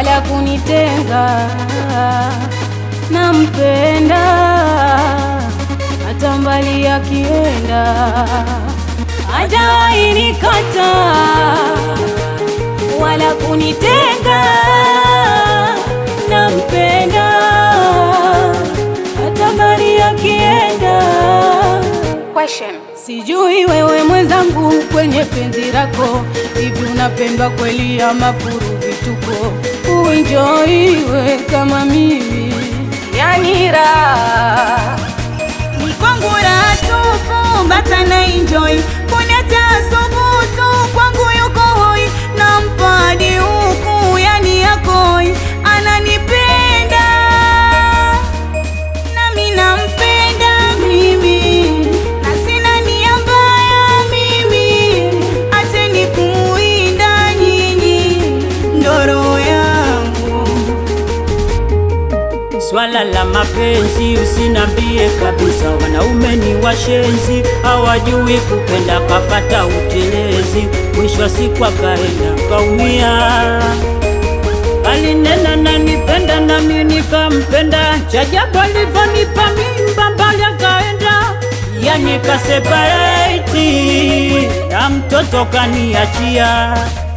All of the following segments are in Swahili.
wala kunitenga. Nampenda hata mbali akienda, hajawahi nikata wala kunitenga. Nampenda hata mbali akienda. Question. Sijui wewe mwenzangu, kwenye penzi lako hivi unapendwa kweli ama furu vituko? Uenjoiwe kama mimi, yani raha Ni kwangu raha tupu, bata na enjoy. Kuleta subutu kwangu yuko hoi, nampa hadi huku, yani yakoi. Ananipenda nami nampenda mimi, na sina nia mbaya mimi, acheni kumuinda nyinyi, ndo roho yangu. Swala la mapenzi usinambie kabisa, wanaume ni washenzi, hawajui kupenda, kapata utelezi, mwisho wa siku akaenda kaumia. Alinena nanipenda nami nikampenda, chajabu alivyonipa mimba mbali akaenda, yani kasepareti na mtoto kaniachia.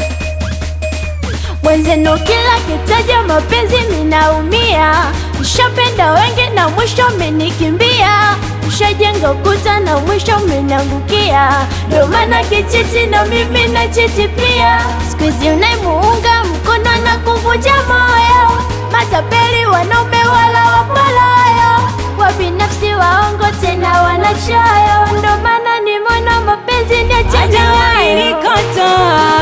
Mwenzenu kila kitaja mapenzi minaumia, nishapenda wengi na mwisho mmenikimbia, nishajenga ukuta na mwisho mmeniangukia, ndio maana kichiti na mimi na chiti pia. Siku hizi unaimuunga mkono na kuvunja moyo, matapeli wanaume wala wapalayo, wabinafsi waongo tena wanachoyo, ndio maana nimeona mapenzi ni hajawahi achajayo nikata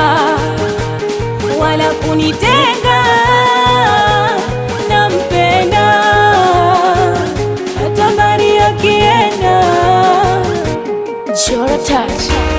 wala kunitenga. Nampenda hata mbali akienda. Jora touch.